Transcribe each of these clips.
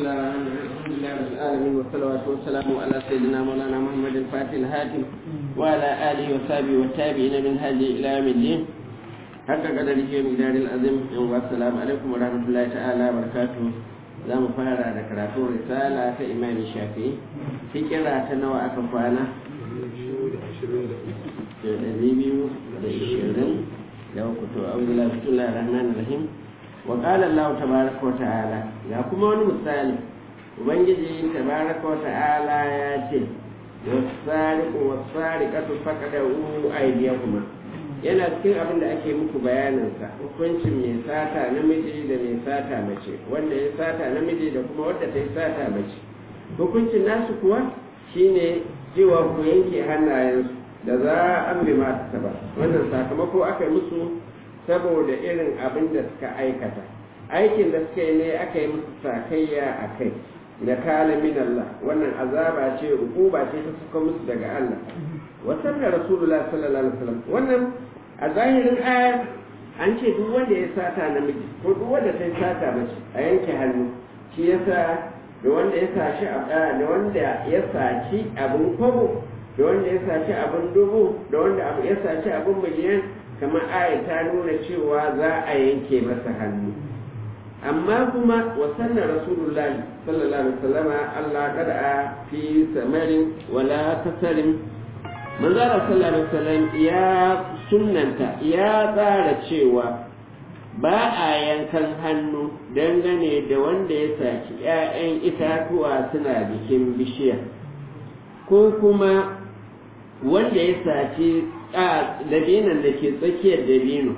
الله الرحمن الرحيم الحمد لله رب العالمين والصلوات والسلام على سيدنا مولانا محمد الفاتح الهاتم وعلى اله وصحبه والتابعين من هدي الى يوم الدين حق قدره ومقدار العظيم والسلام عليكم ورحمه الله تعالى وبركاته za mu fara da karatun risala ta imam shafi fikira ta nawa aka kwana da biyu da ishirin da uku to auzu la bismillah rahman rahim wa qala allah tabaraka wa ta'ala ya kuma wani misali ubangiji tabaraka wa ta'ala ya ce wasariqu wasariqatu faqadu aydiyakuma yana cikin abin da ake muku bayaninsa hukuncin mai sata namiji da mai sata mace wanda ya sata namiji da kuma wadda ta yi sata mace hukuncin nasu kuwa shine cewa ku yanke hannayensu da za an bi masu ba wannan sakamako aka yi musu saboda irin abin da suka aikata aikin da suka yi ne aka yi musu sakayya a kai da kala min Allah wannan azaba ce ukuba ce ta suka musu daga Allah wasan da rasulullah sallallahu alaihi wasallam wannan a zahirin ayar an ce duk wanda ya sata namiji ko duk wanda ta sata mace a yanke hannu shi yasa da wanda ya saci da wanda ya saci abin kwabo da wanda ya saci abin dubu da wanda ya saci abin miliyan kamar ayar ta nuna cewa za a yanke masa hannu amma kuma wasannan rasulullahi sallallahu alaihi wasallama Allah kada a fi samarin wala kasarin manzara sallallahu alaihi wasallam ya sunnanta ya tsara cewa ba a yankan hannu dangane da wanda ya saki 'ya'yan itatuwa suna bikin bishiya ko kuma wanda ya saci dabinan da ke tsakiyar dabino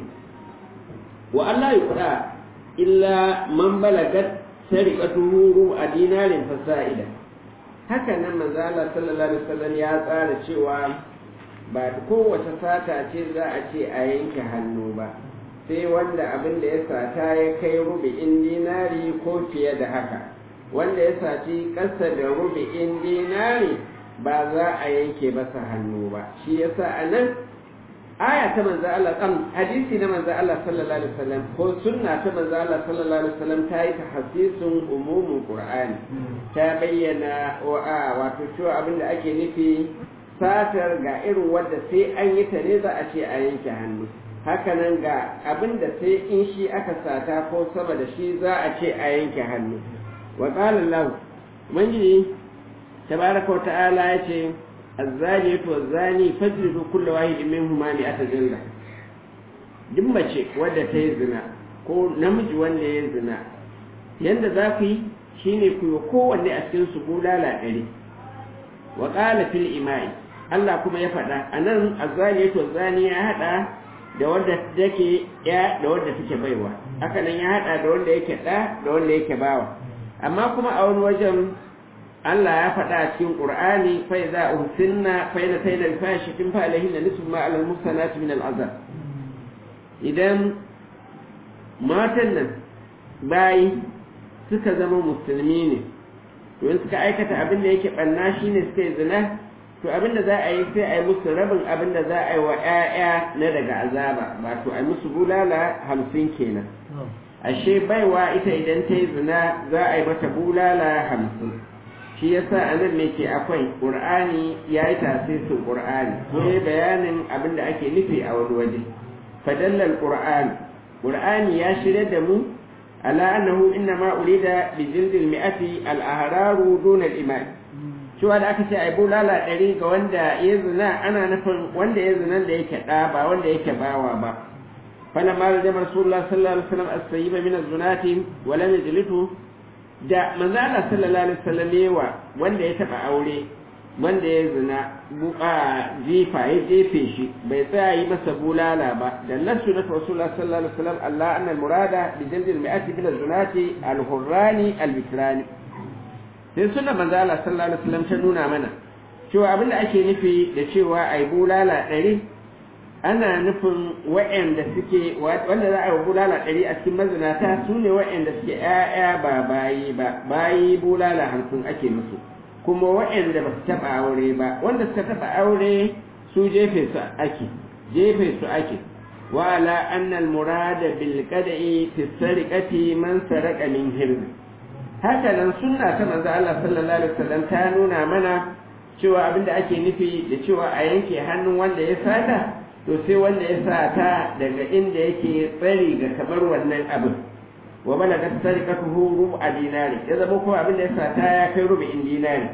wa Allah ya kura illa man balagat sariqatuhu a dinarin fasa'ida haka nan manzo Allah sallallahu alaihi wasallam ya tsara cewa ba kowace sata ce za a ce a yanke hannu ba sai wanda abin da ya sata ya kai rubi'in dinari ko fiye da haka wanda ya saci ƙasa da rubi'in dinari ba za a yanke masa hannu ba shi yasa a nan aya ta manzo Allah kan hadisi na manzo Allah sallallahu alaihi wasallam ko sunna ta manzo Allah sallallahu alaihi wasallam ta yi tahsisun umumin Qur'ani ta bayyana wa wato cewa abin da ake nufi satar ga irin wadda sai an yi ta ne za a ce a yanke hannu hakanan ga abin da sai in shi aka sata ko sama da shi za a ce a yanke hannu wa qala Allah ubangiji tabaraka wa ta'ala ya ce الزانية والزاني فاجلدوا كل واحد منهما مئة جلدة duk mace wadda ta yi zina ko namiji wanda ya zina yadda za ku yi shine ku yi kowanne a cikin su bulala ɗari wa ƙala fil ima'i Allah kuma ya faɗa a nan azzani to zani ya haɗa da wadda take ya da wadda take baiwa haka nan ya haɗa da wanda yake ɗa da wanda yake bawa amma kuma a wani wajen Allah ya faɗa a cikin Qur'ani fa idza uhsinna fa idza tayna al-fashikin fa alayhinna nisfu ma 'ala al-muhsanati min al-'azab idan matan nan bayi suka zama musulmi ne to in suka aikata abin da yake banna shine suka yi zina to abin da za a yi sai a yi musu rabin abin da za a yi wa 'ya'ya na daga azaba ba to a yi musu bulala hamsin kenan ashe baiwa ita idan ta yi zina za a yi mata bulala hamsin shi yasa a nan ne ke akwai ƙur'ani ya yi tasirin ƙur'ani ko ya bayanin abin da ake nufi a wani waje fadallar ƙur'ani ƙur'ani ya shirya da mu ala annahu inna ma urida bi jildil mi'ati al ahraru dun al iman cewa da aka ce ai bulala ɗari ga wanda ya zina ana nufin wanda ya zina da yake ɗa ba wanda yake bawa ba فلما رجم رسول الله صلى الله عليه وسلم السيب من الزنات ولم يجلده da manzo Allah sallallahu alaihi wasallam yawa wanda ya taba aure wanda ya zina buka jifa ya jefe shi bai tsaya yi masa bulala ba da nasu na rasulullah sallallahu alaihi wasallam Allah anna al-murada bi jald al-mi'ati bil zunati al-hurrani al-bikrani sai sunna manzo Allah sallallahu alaihi wasallam ta nuna mana cewa abinda ake nufi da cewa ai bulala ɗari ana nufin wa'anda suke wanda za a yi bulala ɗari a cikin mazinata su ne wa'anda suke ‘ya'ya ba bayi ba bayi bulala hamsin ake musu kuma wa'anda ba su taɓa aure ba wanda suka taɓa aure su jefe su ake jefe su ake wa ala annal murada bil qada'i fi sariqati man saraqa min hirz haka nan sunna ta manzo Allah sallallahu alaihi wasallam ta nuna mana cewa abinda ake nufi da cewa a yanke hannun wanda ya sata to sai wanda ya sata daga inda yake tsari ga kamar wannan abin wa balaga sarikatuhu rubu dinari ya zama ko abin da ya sata ya kai rubu'in dinari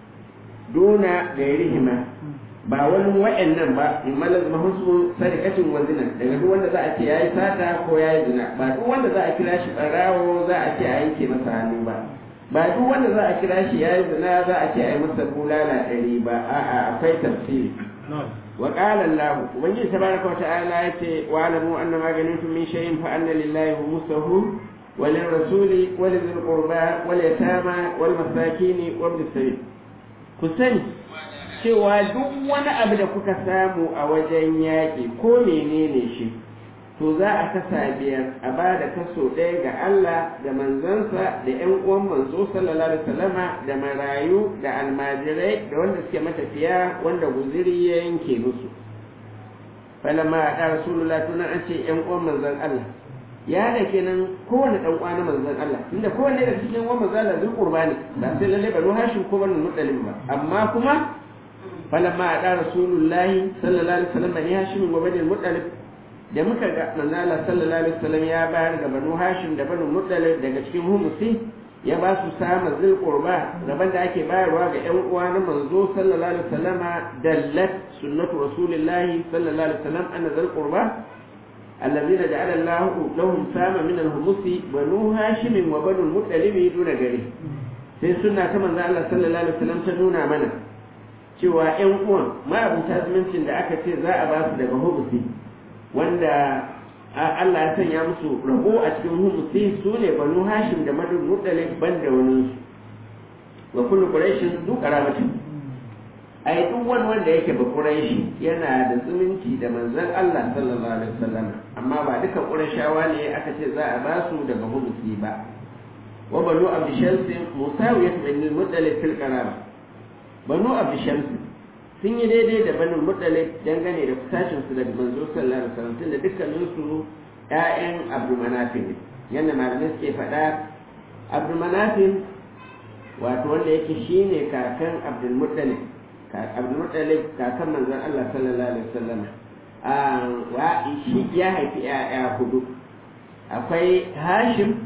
duna gairihima ba wani wa'annan ba in malaz mahusu sarikatin wa zina daga duk wanda za a ce yayi sata ko yayi zina ba duk wanda za a kira shi barawo za a ce a yanke masa hannu ba ba duk wanda za a kira shi yayi zina za a ce a yi masa bulala ɗari ba a'a akwai tafsiri wa qala Allah ubangiji tabaraka wa ta'ala yace wa alamu anna ma ganimtum min shay'in fa anna lillahi khumsuhu wa lirrasuli wa lidhil qurba wal yatama wal masakin wa ibn sabil ku sani cewa duk wani abu da kuka samu a wajen yaƙi ko menene shi to za a kasa biyar a ba da kaso ɗaya ga Allah da manzansa da ‘yan uwan manzo sallallahu alaihi wasallama da marayu da almajirai da wanda suke matafiya wanda guziri ya yanke musu falamma a ɗara rasulullah tunan an ce ‘yan uwan manzan Allah ya da kenan kowane ɗan uwa na manzan Allah tunda kowanne da cikin uwan manzan Allah zai kurba ne ba sai lalle banu hashin ko banu mutsalin ba amma kuma falamma a ɗara rasulullah sallallahu alaihi wasallam bani hashim wa bani mutsalin da muka ga manzala sallallahu alaihi wasallam ya bayar ga banu hashim da banu muttalib daga cikin humusi ya ba su sama zil qurba gaban da ake bayarwa ga ƴan uwa na manzo sallallahu alaihi wasallam dallat sunnatu rasulillahi sallallahu alaihi wasallam anna zil qurba alladhina ja'ala Allah lahum sama min al-humusi banu hashim wa banu muttalib duna gari sai sunna ta manzo Allah sallallahu alaihi wasallam ta nuna mana cewa ƴan uwan ma abuta zumuncin da aka ce za a ba su daga humusi wanda Allah ya sanya musu rabo a cikin humusi su ne banu hashim da madu muttalib ban da wani wa kullu quraishin du karamatin ai duk wani wanda yake ba quraishi yana da zumunci da manzon Allah sallallahu alaihi wasallam amma ba duka qurayshawa ne aka ce za a ba su daga humusi ba wa banu abd shams musawiyat bin muttalib fil qaraba banu abd shams sun yi daidai da banin mutane dangane da kusashin su daga manzo sallallahu alaihi wasallam tunda dukkanin su ƴaƴan Abdul Manafin ne yanda malamai suke faɗa Abdul Manafin wato wanda yake shine kakan Abdul Muttalib Abdul Muttalib kakan manzon Allah sallallahu alaihi wasallam a wa shi ya haifi ƴaƴa hudu akwai Hashim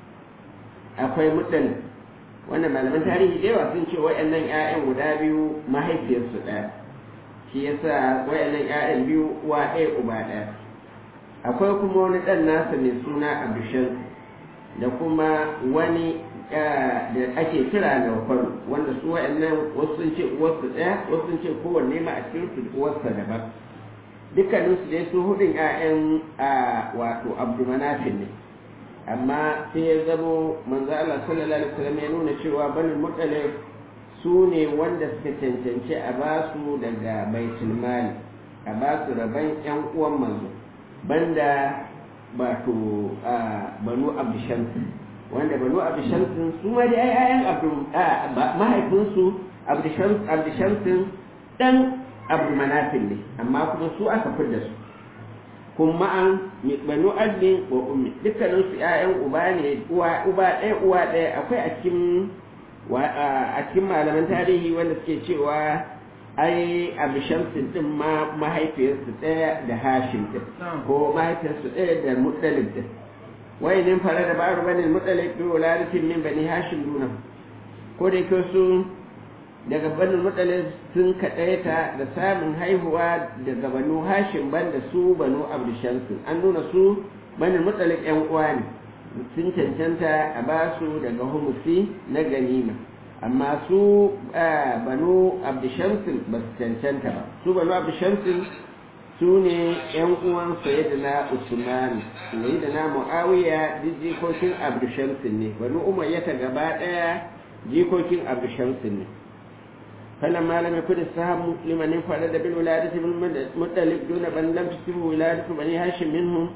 akwai Muttalib wanda malaman tarihi da yawa sun ce wayannan ƴaƴan guda biyu mahaifiyarsu ɗaya shi yasa wayannan ƴaƴan biyu uwa ɗaya uba ɗaya akwai kuma wani ɗan nasa mai suna abishan da kuma wani da ake kira da faru wanda su wayannan wasu sun ce uwarsu ɗaya wasu sun ce kowanne ma a cikin su uwarsa daban dukkaninsu dai su hudun ƴaƴan wato abdulmanafin ne amma sai ya zamo manzo Allah sallallahu alaihi wasallam ya nuna cewa banin mutalib su ne wanda suka cancanci a ba su daga baitul mali a ba su rabon yan uwan manzo banda wato banu abdushams wanda banu abdushams su ma dai ayan abdu mahaifinsu abdushams abdushams dan abdu manafil ne amma kuma su aka fidda su kuma an banu adlin wa ummi dukkanin su ƴaƴan uba ne uwa uba ɗaya uwa ɗaya akwai a cikin a cikin malaman tarihi wanda suke cewa ai abu shamsin din ma mahaifiyarsu ɗaya da hashim din ko mahaifiyarsu ɗaya da muttalib din wai nin fara da ba'ar bani muttalib bi wuladatin min bani hashim duna ko da yake su daga banin mutsalin sun kaɗaita da samun haihuwa daga banu hashim banda su banu abdushamsu an nuna su banin mutsalin yan uwa ne sun cancanta a ba su daga humusi na ganima amma su banu abdushamsu ba su cancanta ba su banu abdushamsu su ne yan uwan sayyidina usman sayyidina muawiya duk jikokin abdushamsu ne banu umayyata gaba ɗaya jikokin abdushamsu ne فلما لم يكن السهم لمن انفرد بالولادة بالمطلب دون من لم تصبه ولادة بني هاشم منهم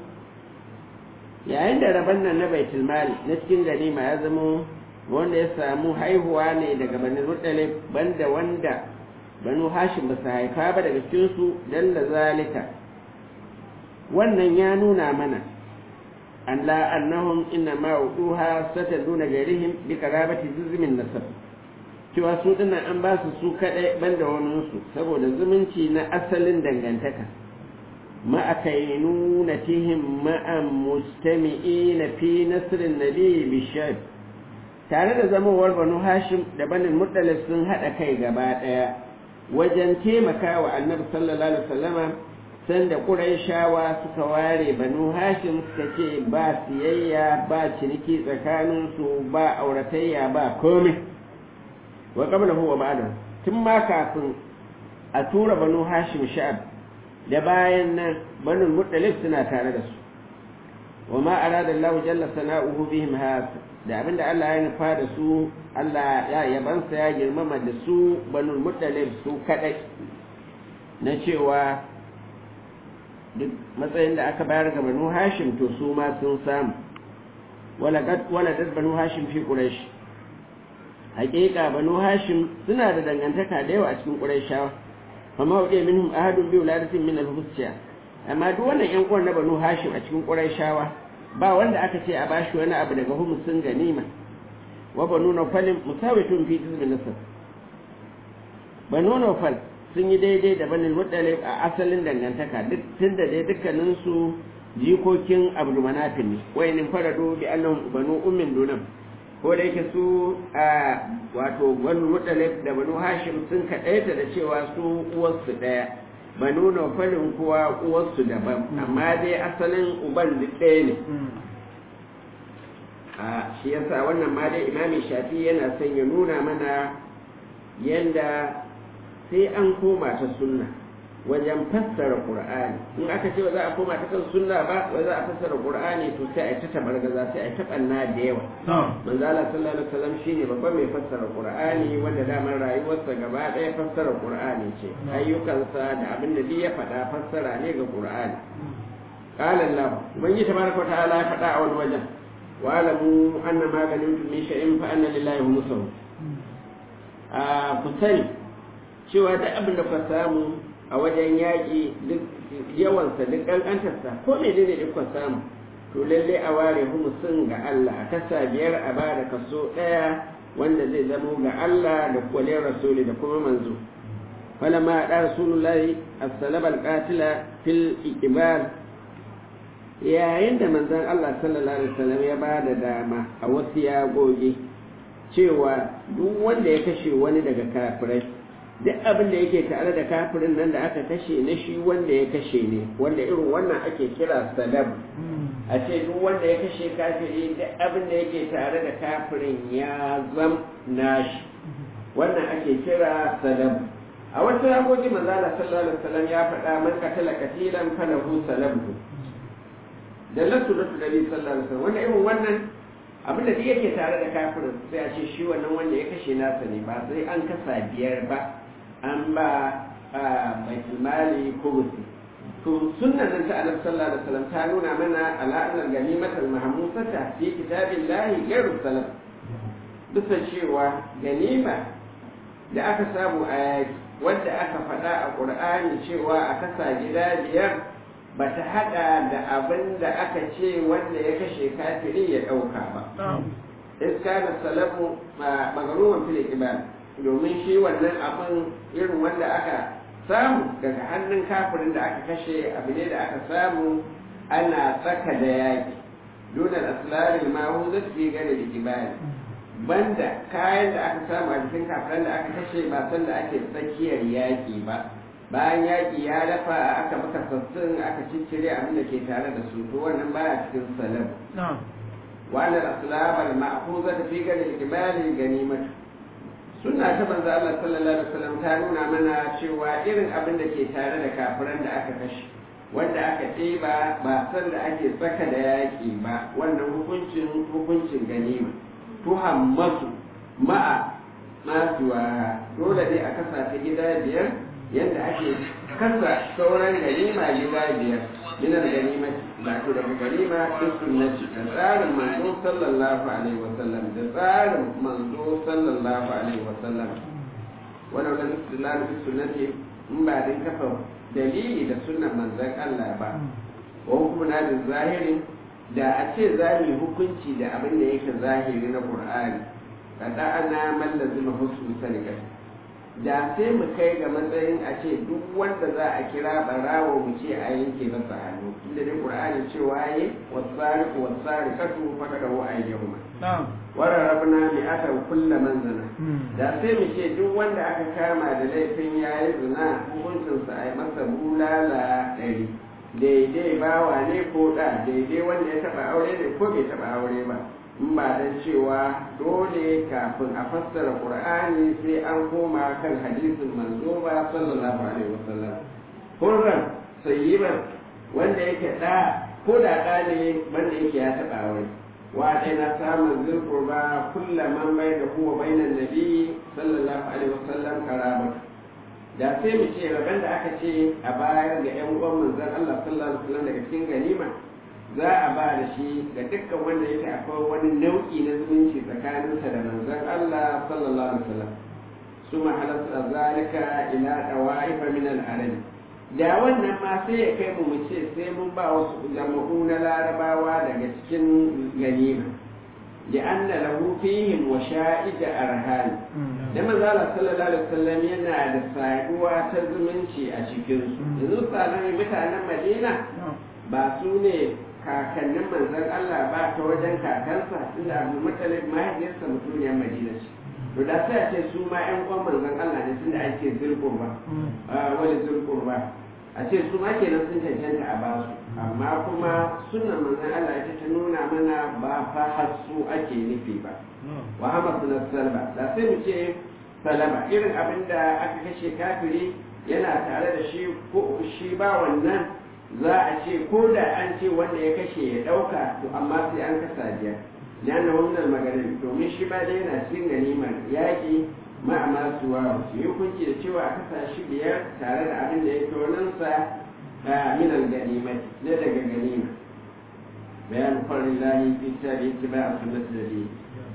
yayin da rabon nan na baitul mali na cikin ganima ya zamo wanda ya samu haihuwa ne daga bani muttalib banda wanda banu hashim ba su haifa ba daga cikin su dalla zalika wannan ya nuna mana an la annahum inna ma uduha sataduna gairihim bi qarabati juzmin nasab cewa su dinnan an ba su su kadai banda wani su saboda zumunci na asalin dangantaka ma akainunatihim ma'an mustami'ina fi nasrin nabi bishar tare da zamowar banu hashim da banin muttalib sun haɗa kai gaba ɗaya wajen taimaka wa annabi sallallahu alaihi wasallama sanda ƙurayshawa suka ware banu hashim suka ce ba siyayya ba ciniki tsakaninsu ba auratayya ba komai wa qabla huwa ba'da tun ma kafin a tura banu hashim sha'ab da bayan nan banu muttalib suna tare da su wa ma arada Allah jalla sana'uhu bihim hasa da abinda Allah ya nufa da su Allah ya yabansa ya girmama da su banu muttalib su kadai na cewa duk matsayin da aka bayar ga banu hashim to su ma sun samu wala dad banu hashim fi quraish haƙiƙa banu hashim suna da dangantaka da yawa a cikin qurayshawa amma wa minhum ahadun bi wuladatin min al-husya amma duk wannan yan uwan na banu hashim a cikin qurayshawa ba wanda aka ce a bashi wani abu daga humusin ganima wa banu nawfal musawitun fi jizmin nasab banu nawfal sun yi daidai da banin muttalib a asalin dangantaka duk tunda dai dukkanin su jikokin abdul manafin ne wayanin farado bi annahum banu ummin dunam ko da yake su a wato banu muttalib da banu hashim sun kadaita da cewa su uwarsu daya banu nawfalin kuwa uwarsu daban amma dai asalin uban duk ɗaya ne a shi yasa wannan ma dai imami shafi yana son ya nuna mana yanda sai an koma ta sunna wajen fassara qur'ani in aka ce ba za a koma ta kan sunna ba ba za a fassara qur'ani to sai a ta tabargaza sai a ta banna da yawa manzo Allah sallallahu alaihi wasallam shine babban mai fassara qur'ani wanda damar rayuwarsa gaba ɗaya fassara qur'ani ce ayyukansa da abin da ya faɗa fassara ne ga qur'ani qala Allah ubangiji tabaraka wa ta'ala ya faɗa a wani wajen wa alamu anna ma ganimtum min shay'in fa anna lillahi khumsuhu a ku sani cewa da abin da ka samu a wajen yaƙi duk yawansa duk ƙanƙantarsa ko mene ne duk samu to lalle a ware humusin ga Allah a kasa biyar a ba da kaso ɗaya wanda zai zamo ga Allah da kwale rasuli da kuma manzo falamma da rasulullahi as-salaba al-qatila fil iqbal yayin da manzon Allah sallallahu alaihi wasallam ya ba da dama a wasu yagogi cewa duk wanda ya kashe wani daga kafirai duk abin da yake tare da kafirin nan da aka kashe na shi wanda ya kashe ne wanda irin wannan ake kira sadab a ce duk wanda ya kashe kafiri duk abin da yake tare da kafirin ya zam nashi wannan ake kira sadab a wasu yagogi manzala sallallahu alaihi wasallam ya faɗa man katala katilan falahu salabu da lasu da nabi sallallahu alaihi wasallam wanda irin wannan abin da duk yake tare da kafirin sai a ce shi wannan wanda ya kashe nasa ne ba sai an kasa biyar ba an ba baitul mali kubusi to sunnan nan ta annabi sallallahu alaihi wasallam ta nuna mana al'adar ganimatul mahmusata fi kitabillahi ghairu salam bisa cewa ganima da aka samu a yaki wadda aka faɗa a ƙur'ani cewa a kasa gida biyar ba ta haɗa da abin da aka ce wanda ya kashe kafiri ya ɗauka ba iska da salamu magaruwan fili ibada domin shi wannan abin irin wanda aka samu daga hannun kafirin da aka kashe abu ne da aka samu ana tsaka da yaƙi dunar aslarin mahu zai fi gane da ibada banda kayan da aka samu a jikin kafiran da aka kashe ba san da ake tsakiyar yaƙi ba bayan yaƙi ya dafa aka maka sassun aka ciccire abin da ke tare da su to wannan baya cikin salam وأن الأسلام المأخوذة في قدر الجبال ganimatu. suna ta banza Allah sallallahu alaihi wasallam ta nuna mana cewa irin abin da ke tare da kafiran da aka kashe wanda aka ɗeba ba san da ake tsaka da yaƙi ba wannan hukuncin hukuncin ganima tuhammasu ma'a masuwa dole ne a kasa ta gida biyar yadda ake kasa sauran ganima gida biyar من الغنيمة بعد الغنيمة في السنة تسار منظور صلى الله عليه وسلم تسار منظور صلى الله عليه وسلم ولو لم استدلال في السنة من بعد كفر دليل إلى سنة من ذاك الله با وحكمنا للظاهر da a ce za mu yi hukunci da abin da yake zahiri na qur'ani kada ana mallazima husnu sanikat da sai mu kai ga matsayin a ce duk wanda za a kira barawo mu ce a yanke masa hannu inda dai qur'ani cewa yayi wasariqu wasariqatu faqadu aydihuma na'am wararrabna mi aka kulla man zina da sai mu ce duk wanda aka kama da laifin yayi zina hukuncinsa a yi masa bulala ɗari daidai bawa ne ko da daidai wanda ya taba aure ne ko bai taba aure ba in ba dan cewa dole kafin a fassara qur'ani sai an koma kan hadisin manzo ba sallallahu alaihi wasallam hurran sayyiban wanda yake da ko da da ne wanda yake ya taba aure wa dai na samun zulqurba kullaman bai da huwa bainan nabi sallallahu alaihi wasallam karabatu da sai mu ce rabon da aka ce a bayar ga 'yan uwan manzon Allah sallallahu alaihi wasallam daga cikin ganima za a ba da shi ga dukkan wanda yake akwai wani nau'i na zumunci tsakaninsa da manzon Allah sallallahu alaihi wasallam su mahalasta zalika ila dawaifa min al-arabi da wannan ma sai ya kai mu mu ce sai mun ba wasu jama'u na larabawa daga cikin ganima لأن له فيهم وشائج أرهان da manzala sallallahu alaihi wasallam yana da saduwa ta zumunci a cikin su yanzu tsanan mutanen Madina ba su ne kakannin manzon Allah ba ta wajen kakansa tunda Abu Muttalib mahaifiyarsa mutuniyar Madina ce to da sai a ce su ma ƴan uwan manzon Allah ne tunda ake zulqurba wani zulqurba a ce su ma kenan sun cancanta a basu amma kuma sunan manzon Allah ita ta nuna mana ba fa hasu ake nufi ba wa hamadu na salba da sai mu ce salama irin abin da aka kashe kafiri yana tare da shi ko shi ba wannan za a ce ko da an ce wanda ya kashe ya dauka to amma sai an kasa biyar lana wannan maganin domin shi ba da yana cikin ganimar yaƙi ma'ama suwa su yi hukunci da cewa a kasa shi biyar tare da abin da ya ke sa minan ganimai na daga ganima bayan farin lahi fi tabi ittiba a sunnati da dini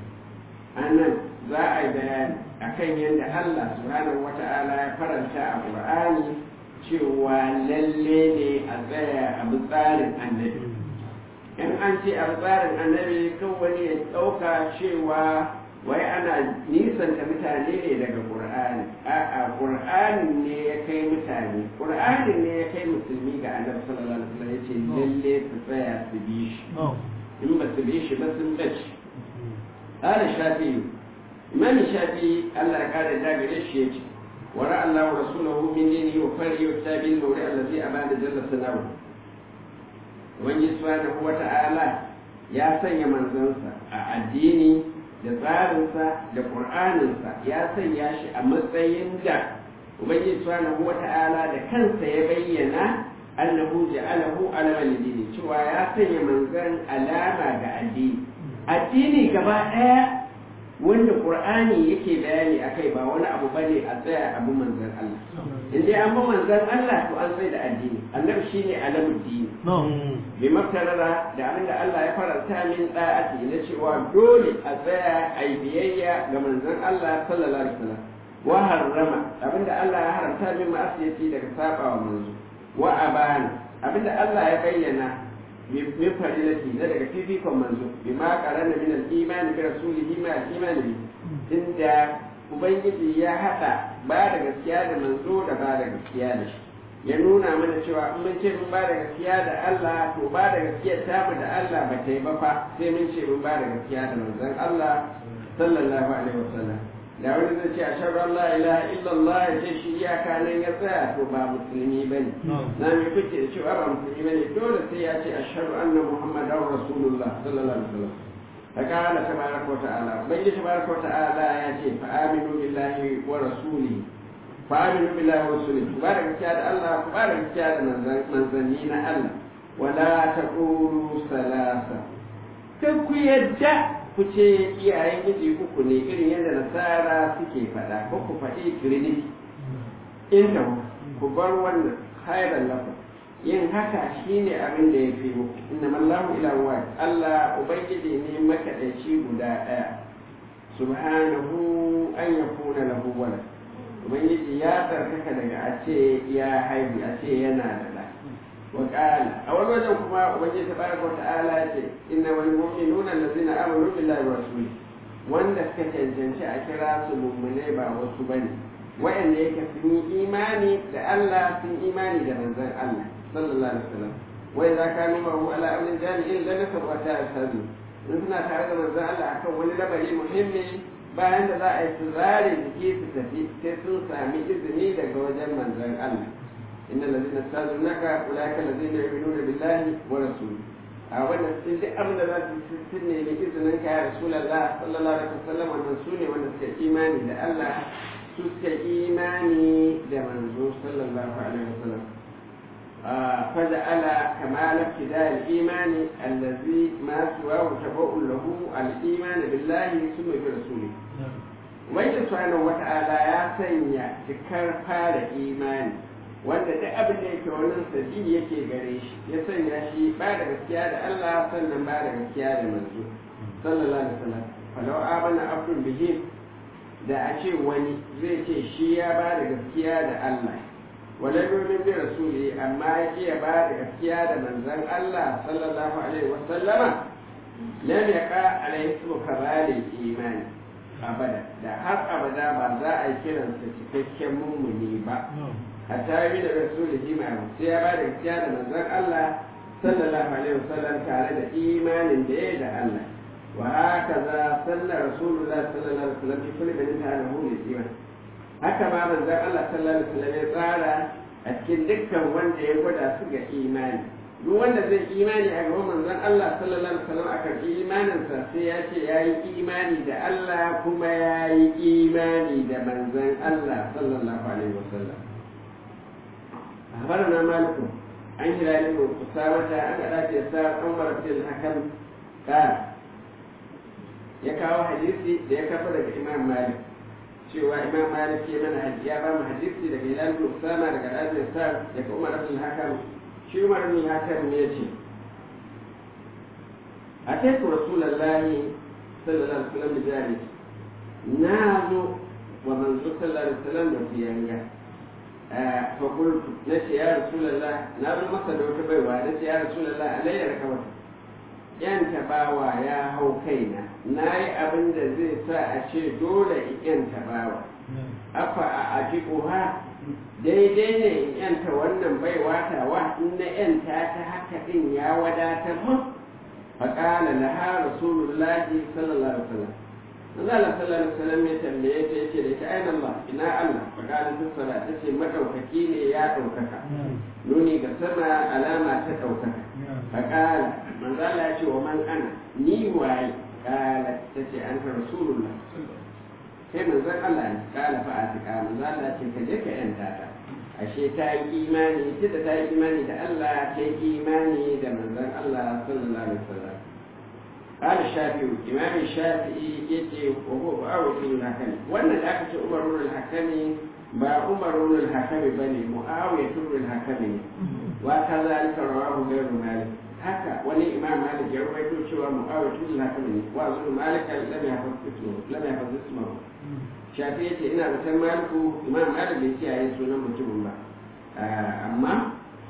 annan za a yi bayani akan yadda Allah subhanahu wata'ala ya faranta a Qur'ani cewa lalle ne a tsaya a bi tsarin annabi in an ce a bi tsarin annabi kan wani ya ɗauka cewa wai ana nisanta mutane ne daga Qur'ani a'a Qur'ani ne ya kai mutane Qur'ani ne ya kai musulmi ga annabi sallallahu alaihi wasallam yace lalle su tsaya su bi shi in ba su bi shi ba sun bace قال الشافعي إمام الشافعي الله قال جابر الشيخ ورأى الله رسوله من دينه وفرعه والتابع النور الذي أبان جل ثناؤه ومن سبحانه وتعالى يا سنيا منزنسا الديني da tsarinsa da ƙur'aninsa ya sanya shi a matsayin da ubangiji subhanahu wata'ala da kansa ya bayyana annahu ja'alahu alama lidini cewa ya sanya manzan alama ga addini addini gaba ɗaya wanda ƙur'ani yake bayani a kai ba wani abu bane a tsaya abu manzan Allah in dai an bi manzan Allah to an sai da addini annabi shine alamul dini bi maftarara da abinda Allah ya faranta min da'ati na cewa dole a tsaya a yi biyayya ga manzan Allah sallallahu alaihi wasallam wa harrama abinda Allah ya haramta min ma'asiyati daga sabawa manzo wa abana abinda Allah ya bayyana min farilati na daga fifikon manzo bi ma qarana min al-imani bi rasulihi ma al-imani bi inda ubangiji ya hada ba da gaskiya da manzo da ba da gaskiya da shi ya nuna mana cewa in mun ce mun ba da gaskiya da Allah to ba da gaskiya ta mu da Allah ba ta yi ba fa sai mun ce mun ba da gaskiya da manzon Allah sallallahu alaihi wasallam da wani zai ce ashhadu an la ilaha illallah ya ce shi iyaka nan ya tsaya to ba musulmi bane na me kuke da cewa ba musulmi bane dole sai ya ce ashhadu anna muhammadar rasulullah sallallahu alaihi wasallam فقال تبارك وتعالى بين تبارك وتعالى ياتي فآمنوا بالله ورسوله فآمنوا بالله ورسوله تبارك كاد الله تبارك كاد من زنين الله ولا تقولوا ثلاثة كم يدع kuce iyayen miji uku ne irin yadda nasara suke faɗa ko ku faɗi trinity inda ku bar wannan khairan lakum yin haka shine abin da ya fi muku inna mallahu ila wa Allah ubangiji ne makaɗaici guda ɗaya subhanahu an yakuna lahu walad ubangiji ya tsarkaka daga a ce ya haihu a ce yana da ɗa وقال أول وجه كما وجه تبارك وتعالى إنما المؤمنون الذين آمنوا بالله ورسوله wanda suka cancanci a kira su mummune ba wasu bane wa'anda yake sun yi imani da Allah sun imani da manzon Allah sallallahu alaihi wasallam wai za ka nuna hu ala amrin jami'in la nasab wa ta'asabi in suna tare da manzon Allah akan wani lamari muhimmi bayan da za a yi su zare jiki su tafi sai sun sami izini daga wajen manzon Allah إن الذين استاذنك أولئك الذين يؤمنون بالله ورسوله أولا سيدي أبدا لا تسني لإذنك يا رسول الله صلى الله عليه وسلم ونسوني ونسك إيماني لألا سك إيماني لمنزول صلى الله عليه وسلم آه فجعل كمال ابتداء الإيمان الذي ما سواه تبوء له الإيمان بالله ثم برسوله وإذا سبحانه وتعالى يا سنيا تكر فار إيماني wanda duk abin da yake wani sabi yake gare shi ya sanya shi ba da gaskiya da Allah sannan ba da gaskiya da manzo sallallahu alaihi wasallam falau amana abdun bihi da a ce wani zai ce shi ya ba da gaskiya da Allah wala yumin bi rasuli amma ya ce ya ba da gaskiya da manzon Allah sallallahu alaihi wasallama lam yaqa alaihi ismu kamalil imani abada da har abada ba za a yi kiransa cikakken mummuni ba hatta yi da rasulihi ma sai ya ba da gaskiya da manzon Allah sallallahu alaihi wasallam tare da imanin da ya da Allah wa haka za sallar rasulullah sallallahu alaihi wasallam fi kulli min ta lahu li iman haka ma manzon Allah sallallahu alaihi wasallam ya tsara a cikin dukkan wanda ya gwada su ga imani duk wanda zai imani a gaban manzon Allah sallallahu alaihi wasallam a karɓi imaninsa sai ya ce ya yi imani da Allah kuma ya yi imani da manzon Allah sallallahu alaihi wasallam أخبرنا مالك عن هلال بن أسامة أن أبي يسار عمر بن الحكم قال يكاو حديثي ليكفر الإمام مالك cewa imam malik ya mana hadisi ya ba mu hadisi daga hilal bin usama daga abi yasar daga umar ibn hakam shi umar ibn hakam ne yace ataitu rasulullahi sallallahu alaihi wasallam bijari na zo wa manzo sallallahu alaihi wasallam da fiyanga فقلت نسي يا رسول الله نار مصر وتبيوا نسي يا رسول الله علي ركبت yan tabawa ya hau kaina na yi abin da zai sa a ce dole in yan tabawa afa a ajibuha daidai ne in yanta wannan bai watawa in na yanta ta haka din ya wadatar mun faƙala laha rasulullahi sallallahu alaihi wasallam Allah sallallahu alaihi wasallam ya tambaye ta yace da ta aina Allah ina Allah faƙala ta sala ta ce madaukaki ne ya ɗaukaka nuni ga sama alama ta ɗaukaka faƙala manzo Allah ya ce wa man ana ni waye kala ta ce an ka rasulullah sai manzon Allah ne kala fa atika manzo Allah ce ka je ka yanta ta ashe ta yi imani tunda ta yi imani da Allah ta yi imani da manzon Allah sallallahu alaihi wasallam قال الشافعي إمام الشافعي يتي وهو معاوية بن الحكم وأن الأخ عمر بن الحكم با عمر بن الحكم بني معاوية بن الحكم وكذلك رواه غير مالك haka wani imam malik ya rawaito cewa mu'awiyah tun haka ne wa zuru malik lam yahfaz ismu lam yahfaz ismu shafi yace ina da san maliku imam malik bai kiyaye sunan mutumin ba amma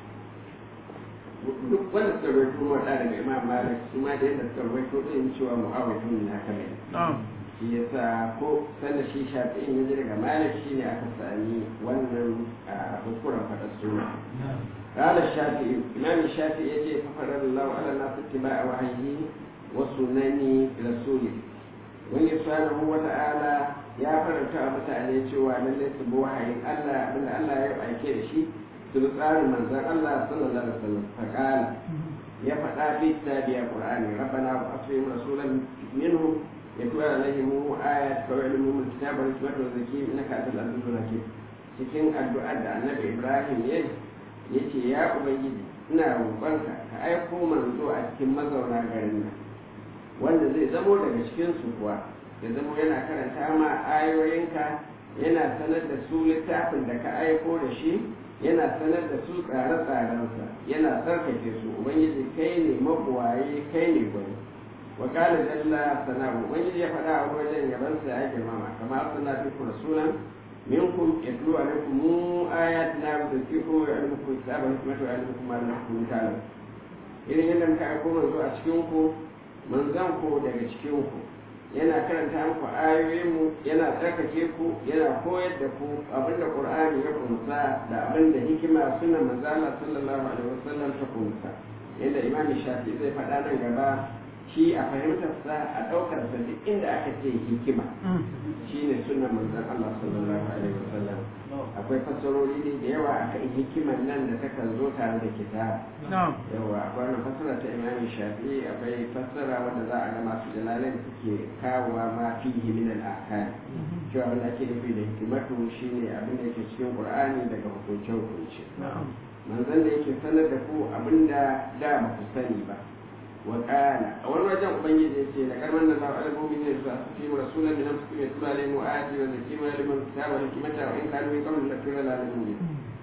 duk wanda suka rawaito mu da daga imam malik su ma da yadda suka rawaito din cewa mu'awiyah tun haka ne shi yasa ko sanda shi shafi in yaji daga malik shine aka sami wannan hukuran fadar suna قال الشافعي إمام الشافعي يجي ففرض الله على الناس اتباع وحيه وسنن رسوله wani subhanahu wa ta'ala ya faranta a mutane cewa lallai su bi wahayin Allah abinda Allah ya aike da shi su bi tsarin manzon Allah sallallahu alaihi wasallam faqala ya faɗa fi tabiya qur'ani rabbana wa aslim rasulan minhum yatlu alaihim ayat wa yu'allimuhum alkitaba wal hikmata wa zakkihim innaka antal azizul hakim cikin addu'ar da annabi Ibrahim ya ya ce ya ubangiji ina roƙonka ka aiko manzo a cikin mazauna garin nan wanda zai zamo daga cikin su kuwa ya zamo yana karanta ma ayoyinka yana sanar da su littafin da ka aiko da shi yana sanar da su tsare-tsarensa yana tsarkake su ubangiji kai ne mabuwaye kai ne gwani wa kala jalla sana'u ubangiji ya faɗa a wajen yabansa ya girmama kamar suna fi rasulan منكم يتلو عليكم آياتنا ويذكركم ويعلمكم الكتاب والحكمة ويعلمكم ما لم تكونوا تعلمون irin yadda muka aiko manzo a cikinku manzan ku daga cikinku yana karanta muku ayoyinmu yana tsarkake ku yana koyar da ku abinda qur'ani ya kunsa da abinda hikima suna manzala sallallahu alaihi wasallam ta kunsa yadda imami shafi zai faɗa nan gaba shi a fahimtarsa a ɗaukarsa duk inda aka ce hikima shi ne sunan manzan Allah sallallahu alaihi wasallam akwai fassarori ne da yawa aka yi hikimar nan da takan zo tare da kitab yawa akwai wannan fassara ta imami shafi akwai fassara wanda za a ga masu jalalai da suke kawowa ma fihi min al-ahkam cewa abin da ake nufi da hikimatu shine abin da yake cikin qur'ani daga hukunce hukunce manzan da yake sanar da ku abin da da ba ku sani ba وقال أول وجه أبين يسير كما أن الله على المؤمنين فيهم رسولا من أنفسكم يتلو عليهم وآياته ويزكيهم ويعلمهم الكتاب والحكمة وإن كانوا من قبل لفي ضلال مبين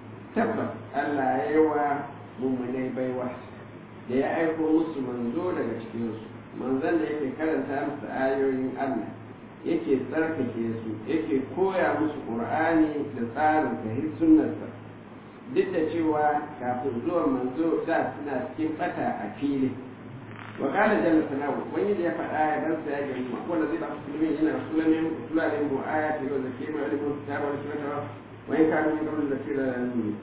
تبت ألا يوى مؤمني بيوة da ya aiko musu manzo daga cikinsu manzon da yake karanta musu ayoyin Allah yake tsarkake su yake koya musu Qur'ani da tsarin sahih sunnarsa duk da cewa kafin zuwan manzo da suna cikin bata a fili وقال جل ثناؤه وين يدي فقال آية بس يا جماعة هو الذي بعث المسلمين هنا رسولا منهم يتلو عليهم آيات ويزكيهم ويعلمهم الكتاب والحكمة وإن كانوا من قبل لفي ضلال مبين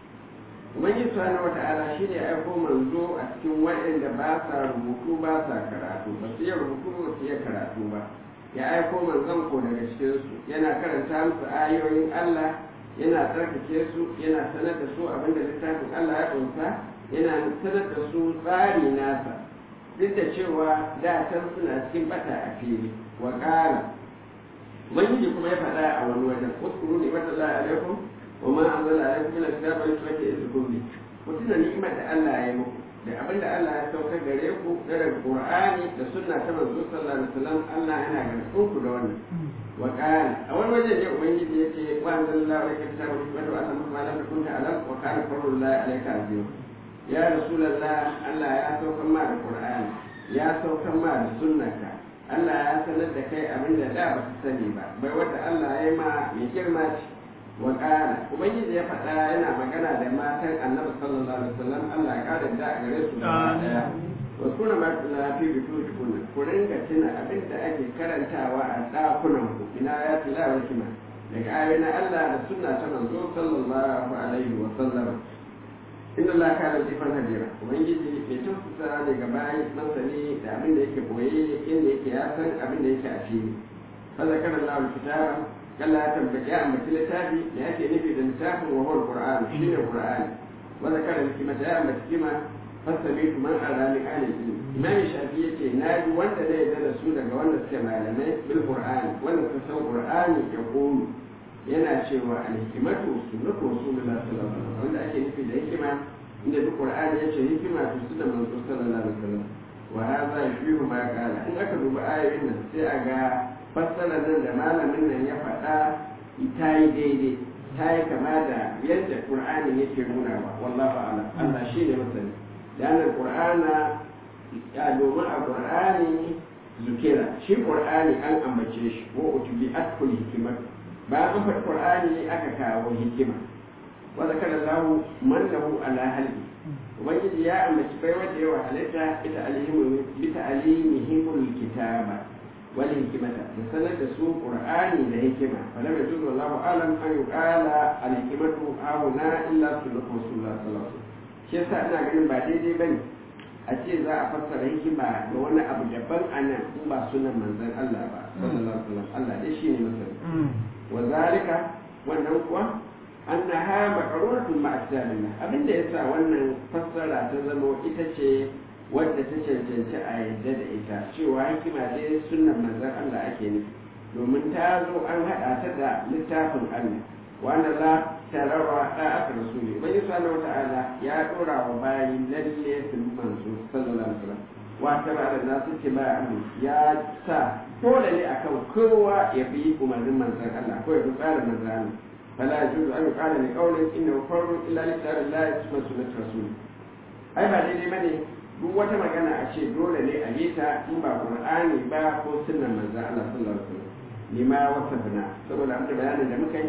Ubangiji subhanahu wa ta'ala shi ne aiko manzo a cikin waɗanda ba sa rubutu ba sa karatu ba su iya rubutu ba su iya karatu ba ya aiko manzon ko daga cikinsu yana karanta musu ayoyin Allah yana tsarkake su yana sanar da su abinda littafin Allah ya ƙunsa yana sanar da su tsari nasa duk da cewa da can suna cikin bata a fili wa ƙara ubangiji kuma ya faɗa a wani wajen uskuru ne wata la alaikum wa ma anzala alaikum min alkitab wa hikmati yazukum bi mutum da ni'imar da Allah ya yi muku da abin da Allah ya saukar gare ku da daga Qur'ani da sunna ta manzo sallallahu alaihi wasallam Allah yana gargaɗin ku da wannan wa qala a wani wajen ne ubangiji yace wa anzala alaikum kitaba wa hikmata wa anzala ma lam takun ta'lam wa kana fadlullahi alayka azim ya rasulallah Allah ya saukan ma da Qur'ani ya saukan ma da sunnaka Allah ya sanar da kai abin da da ba ka sani ba bai wata Allah ya yi ma mai girma ce wa ƙara ubangiji ya faɗa yana magana da matan annabi sallallahu alaihi wasallam Allah ya ƙara da a gare su gaba daya wa kuna ma tuna fi bitu tukuna ku ringa tuna abin da ake karantawa a ɗakunan ku ina ya tilawa kima daga ayoyin Allah da sunna ta manzo sallallahu alaihi wasallam inda Allah ka da jifan hajira ubangiji mai tausasa ne ga bayan masani da abin da yake boye inda yake ya san abin da yake a fili fa zakara Allah kitaba kalla ya tambaye ya ambaci littafi da yake nufi da littafin wa huwa alquran shine qur'ani wa zakara hikmata ya ambaci kima fasamitu man arani ahli ilmi imam shafi yace naji wanda da yarda da su daga wanda suke malamai bil qur'ani wanda su san qur'ani ya qulu yana cewa alhikimatu sunnatu rasulullah sallallahu alaihi wasallam wanda ake nufi da hikima inda duk qur'ani yace hikima to sunna manzo sallallahu alaihi wasallam wa hadha yufihu ma qala in aka duba ayoyin nan sai a ga fassarar nan da malamin nan ya faɗa ta yi daidai ta yi kama da yadda qur'ani yake nuna wa wallahu a'lam Allah shi ne masani dan qur'ana ya domin a qur'ani zukira shi qur'ani an ambace shi wa utubi atkul hikimatu bayan an faɗi qur'ani aka kawo hikima wa zakara lahu man lahu ala halbi ubangiji ya ambaci bai wanda yawa halitta ita alihimu bi ta'alimihimul kitaba wal hikmata da sanar da su qur'ani da hikima wala mai juzu wallahu alam an yuqala al hikmatu hauna illa sunnatu rasulullah sallallahu alaihi wasallam shi yasa ina ganin ba daidai bane a ce za a fassara hikima da wani abu daban anan in ba sunan manzon Allah ba sallallahu alaihi wasallam Allah dai shine masani وذلك wannan kuwa annaha maqruratun ma'a kitabillah abinda yasa wannan fassara ta zama ita ce wadda ta cancanci a yadda da ita cewa hikima dai sunnan manzon Allah ake nufi domin ta zo an haɗa ta da littafin Allah wanda la tarawa da aka rasuli bai subhanahu wata'ala ya dora wa bayi lalle su manzo sallallahu alaihi wasallam wa tara da nasu tibai ya sa dole ne akan kowa ya bi umarnin manzon Allah ko ya bi tsarin manzon Allah fala yajuzu an yuqala li qawlin innahu fardu illa li kitabillahi wa sunnati rasul ai ba daidai bane duk wata magana a ce dole ne a yi ta in ba qur'ani ba ko sunnan manzon Allah sallallahu alaihi wasallam lima wasafna saboda an bayanin da muka yi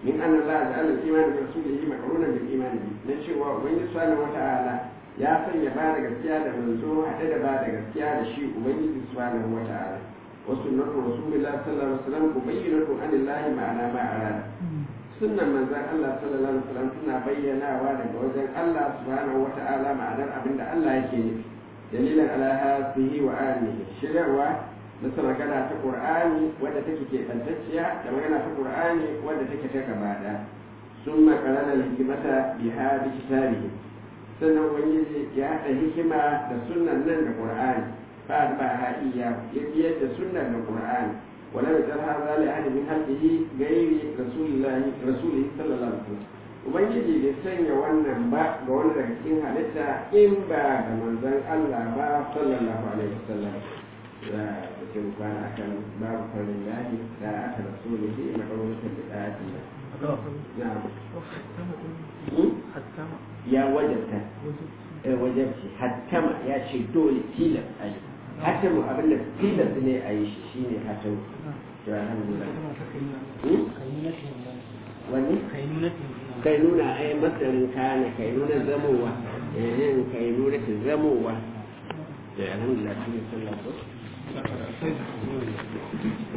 min anna Allah ja'ala al-iman bi rasulihi maqrunan bil iman bi na cewa ubangiji subhanahu wata'ala ya sanya ba da gaskiya da manzo haɗe da ba da gaskiya da shi ubangiji subhanahu wata'ala wa sunnatu rasulillahi sallallahu alaihi wasallam mubayyinatu anillahi ma'ana ma arada sunnan manzon Allah sallallahu alaihi wasallam tana bayyanawa daga wajen Allah subhanahu wata'ala ma'anar abinda Allah yake nufi dalilan ala hasihi wa alihi shirarwa da magana ta qur'ani wadda take keɓantacciya da magana ta qur'ani wadda take ta gaba da sun makarana hikimata bi hadi kitabihi sannan ubangiji ya haɗa hikima da sunnan nan da qur'ani ba ba ha iya ya biyar da sunnan da qur'ani wala ya tsara hadha li ahadi min halqihi ghairi rasulillahi rasulihi sallallahu alaihi wasallam ubangiji bai sanya wannan ba ga wani daga cikin halitta in ba ga manzon Allah ba sallallahu alaihi wasallam za a cikin kwana akan babu farin lahi da aka rasulihi makarunatar da ɗaji na ya wajabta wajabci hattama ya ce dole tilas a yi hatamu abinda tilas ne a yi shi shine hatamu to alhamdulillah wani kai nuna ai masarin kana kai nuna zamowa eh kai nuna ta zamowa da alhamdulillah shi ne sallah ko